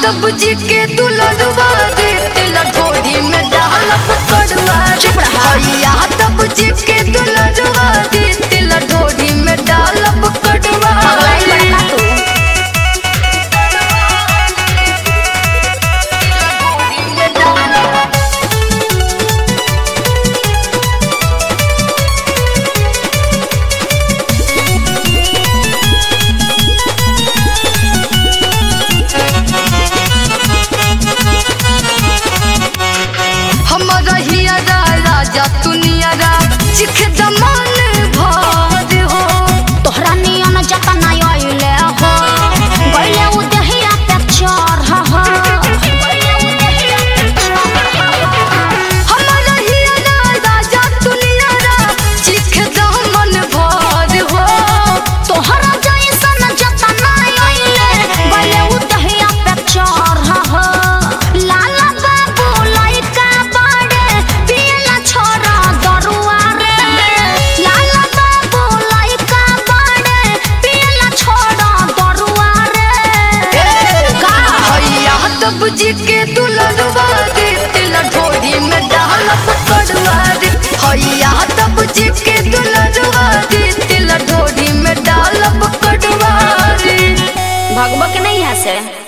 तब जी के दुलरवा दे तिल ढोरी में डाल पकड़वा चुप रहा। हैया तब जी के दुलरवा दे तिल ढोरी में डाल पकड़वा पगलाई बड़का तू ढोरी में डाल हमारा हियरा राजा दुनियारा चिख दमान भार हो तोहरा नियन जतन आइले हो गइले उ देहिया पे चढ़ हो हमारा हियरा राजा दुनियारा चिख दमन भार हो तोहरा जैसन जतन आइले गइले उ देहिया पे चढ़ हो लाला बाबू लइका बड़े पियला छोरा दरुआ रे लाला बाबू लइका बड़े पियला छोरा दरुआ रे का हैया तब जी के दुलरवा दे तिल ढोरी में डाल पकड़वा दे हैया तब जी के दुलरवा दे तिल ढोरी में डाल पकड़वा दे भगबक नहीं है से